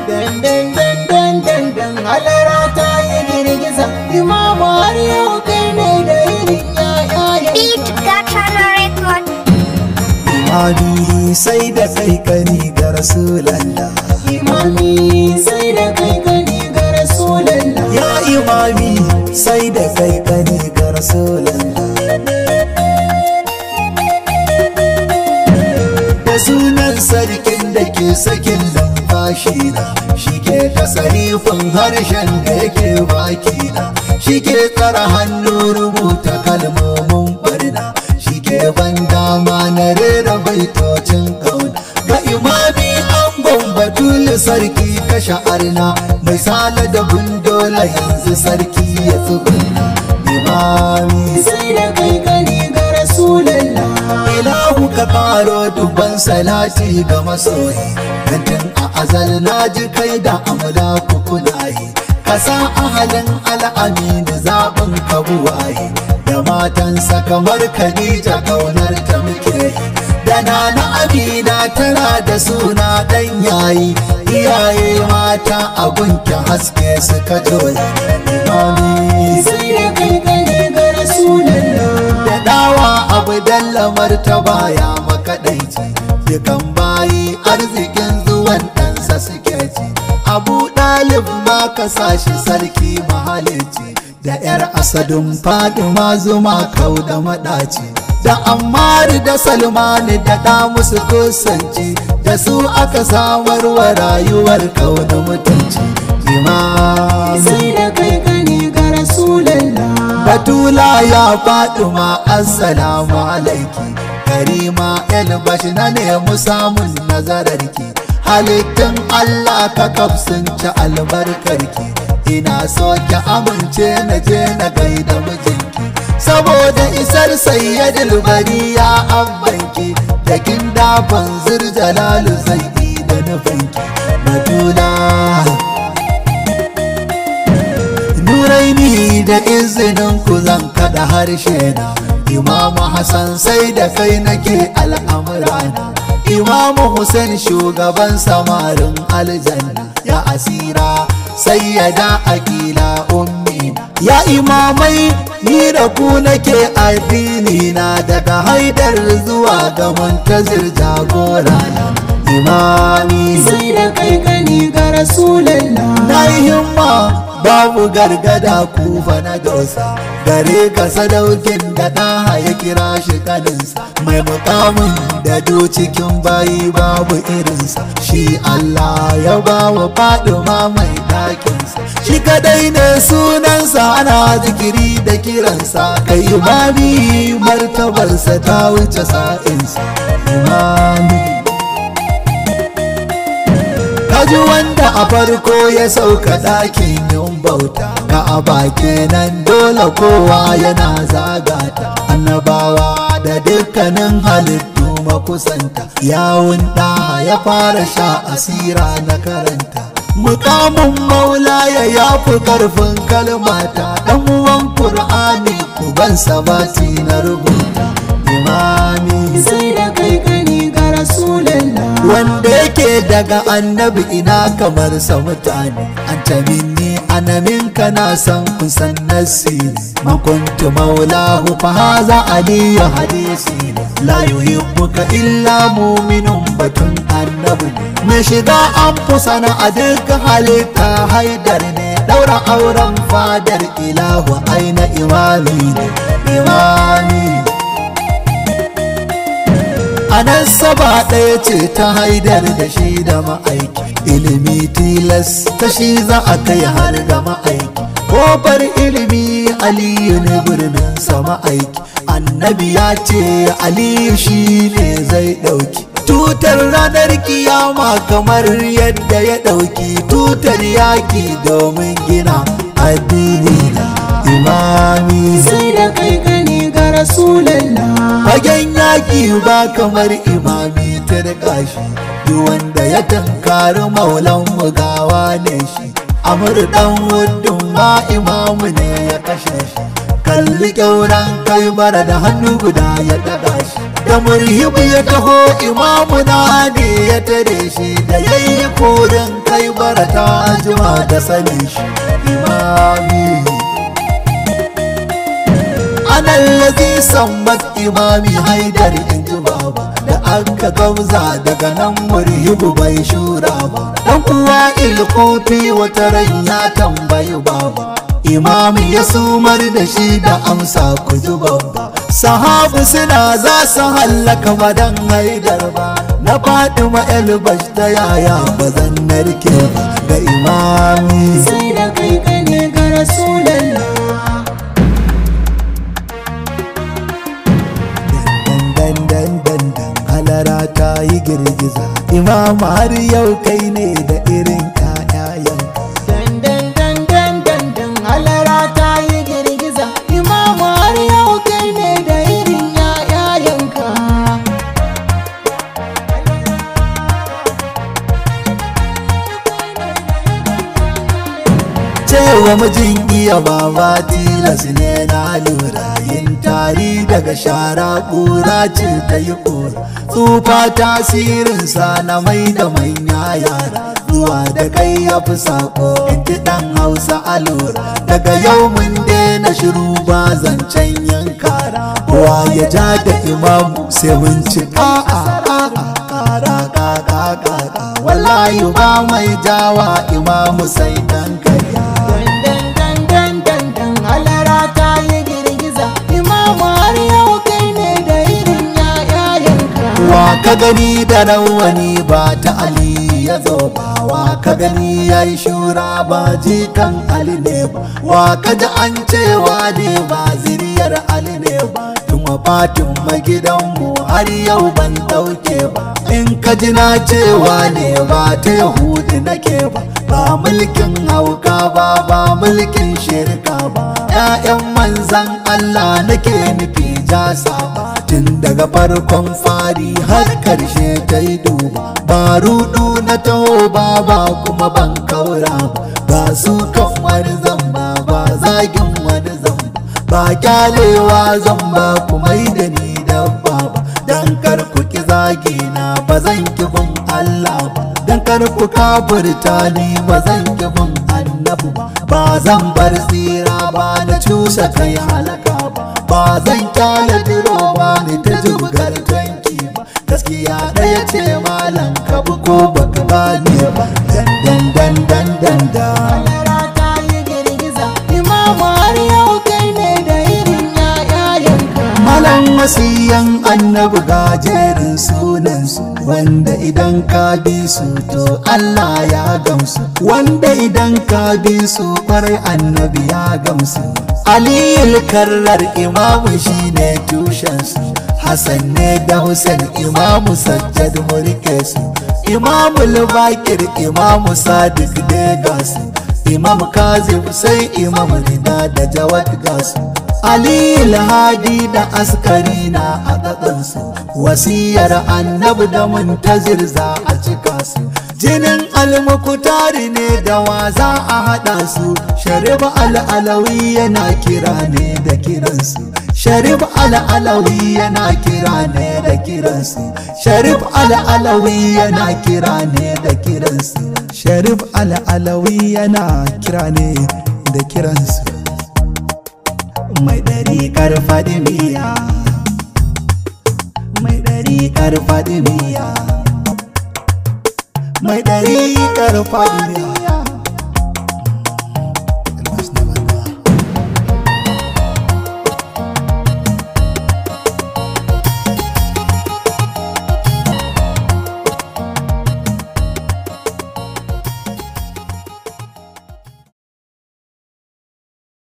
Dan dan dan dan dan dan halara ta yi girgiza imamu har yau kai ne da irin yaya Beat Gatana Record. Imami sai da kai kani ga Rasulallah Imami sai da kai gani ga Rasulallah Ya imami sai da kai kani ga Rasulallah Da sunan sarkin da ke sakin numfashi na Shi ke tasarifin harshen da yake baki na Shi ke tsara hannu rubuta kalmomin barna Shi ke ban dama na rera baitocin kauna Ga imami an batul sarki kashe arna Mai sala da gundola yanzu sarki ya tsuguna Imami sai da kai gani ga Rasulallah ilahu ka karo dubban salati ga masoyi Gantin a azal na ji kai da amla kukunaye ka sa ahalin al'amin zaɓin ka buwaye da matansa kamar khadija kaunar ta muke da nana amina tana da suna dan yayi iyaye mata a gunki haske suka joyi imami sai da kai gani ga Rasulallah da dawa abu dallamar ta baya makaɗaici dukan bayi arzikin zuwan ɗansa suke ci abu ɗalib ma ka sashi sarki mahalici da yar asadun fadima zuma kau da maɗaci da ammar da salmani da ɗa musu kusanci da su aka samar wa rayuwar kau da mutunci imam sai da kai gani ga Rasulallah Batula ya Fatima assalamu alaiki Karima Elbash na nemi samun nazararki Halittun Allah ka kafsun ci albarkarki Ina so ki amince na je na gaida mijinki Saboda isar sayyadul bari ya abbanki Da kin dafan zirjalalu zai yi da nufinki Batula Nuraini da izinin ku zan kada harshe na Imamu Hassan sai da kai nake al'amurana Imamu Hussein shugaban samarin aljanna ya asira sai ya da akila ummi ya imamai ni da ku nake addini na daga haidar zuwa ga muntazir jagora na imami sai da kai gani ga Rasulallah na yi himma babu gargada kufa na dosa gare ka sadaukin da ɗaha ya kira shi kaninsa mai mukamin da do cikin bayi babu irinsa shi Allah ya ba wa faduma mai ɗakinsa shi kadai ne sunansa ana zikiri da kiransa kai imami martabarsa ta wuce sa'insa imami Kaji wanda a farko ya sauka ɗakin yin bauta Ka a baki nan dole kowa yana zagata Annabawa da dukkanin halittu makusanta Yawun ɗa ya fara sha asira na karanta Mukamin maula ya yafi karfin kalmata Ɗan uwan Kur'ani kuban sabati na rubuta Imami sai da kai gani ga Rasulallah wanda yake daga annabi ina kamar sa mutane an taminni anaminka na san kusan nassi ne makuntu maulahu fa haza aliyu hadisi ne la yuhibbuka illa mu'minun batun annabi ne mai shiga an fusana a duk halitta haidar ne daura auren fadar ilahu aina imami ne imami a nan saba ɗaya ce ta haidar da shi da ma'aiki ilimi tilas ta shi za a kai har ga ma'aiki kofar ilimi aliyu ne birnin sa ma'aiki annabi ya ce aliyu shi ne zai ɗauki tutar ranar kiyama kamar yadda ya ɗauki tutar yaki domin gina addini na imami sai da kai gani ga Rasulallah fagen yaki ba kamar imami ta da shi duk wanda ya tankari maulan mu gawa ne shi amur dan wuddin ma imamu ne ya kashe shi kalli kyauran kai bara da hannu guda ya daga shi da murhibu ya taho imamu na ne ya ya tare shi da yayi kurin kai barata jima da sanin shi imami anan lazi sammat imami haidar in ji baba da aka gauza daga nan murhibu bai shura ba dan uwa ilkofi wata ran ya tambayi baba imami ya sumar da shi da amsa ku ji babba sahabu suna za su hallaka madan haidar ba na fatima elbash ta yaya ba zan narke ba ga imami sai da kai ka ne ga rasulallah dan dan dan dan halara ta yi girgiza imam har yau kai ne da irin ƴaƴayen dan dan dan dan dan dan halara ta yi girgiza imamu har yau kai ne da irin yayayanka cewa mijin iya baba tilas ne na lura yin tari daga shara ƙura ce ta yi ƙura tsufa tasirinsa na mai da manya yara zuwa da kai ya fi sako in ji ɗan hausa a lura daga yau mun daina shiru ba zancen yankara wa ya ja da imamu sai mun ci a'a a'a kara kaka kaka wallahi ba mai jawa imamu sai dan karya dan dan dan dan dan halara ta yi girgiza imamu har yau kai ne da irin yayayanka wa ka gani da rawani ba ta ali ya zo ba wa ka gani ya yi shura ba jikan ali ne ba wa ka ji an cewa ne ba ziriyar ali ne ba tun wafatin magidanmu har yau ban dauke ba in ka ji na cewa ne ba ta yahudi nake ba ba mulkin hauka ba ba mulkin shirka ba 'ya'yan manzan allah nake nufi jasa ba tun daga farkon fari har karshe ta yi duba ba rudu na taho ba ba kuma ban kaura ba ba su kan wani zamba ba zagin wani zamba ba kyalewa zamba kuma yi da ni dabba ba dan kar ku ki zagi na ba zan ki bin Allah ba dan kar ku kafirta ni ba zan ki bin annabi ba ba zan bar tsira ba na cusa kai halaka ba ba zan kyale diro ba ni ta jibgar tanki ba gaskiya ɗaya ce malam ka bi ko baka bani ba dan dan dan dan dan dan halara ta yi girgiza imamu har yau kai ne da irin yayayanka Malam wasiyan annabi gajerin sunansu wanda idan ka bi su to Allah ya gamsu wanda idan ka bi su kwarai annabi ya gamsu Aliyul karrar imamu shine tushensu Hassan ne da Hussein imamu sajjad mulke su Imamul Bakir imamu Sadiq Degas Imam Kazim sai Imam Rida da Jawad gasu Ali Hadi da askari na a gaɗansu wasiyar annabi da muntazir za a cika su jinin almukutari ne da wa za a haɗa su sharif al'alawi yana kira ne da kiransu sharif al'alawi yana kira ne da kiransu sharif al'alawi yana kira ne da kiransu sharif al'alawi yana kira ne da kiransu mai ɗari karfaɗi miya mai ɗari karfaɗi miya mai ɗari karfaɗi miya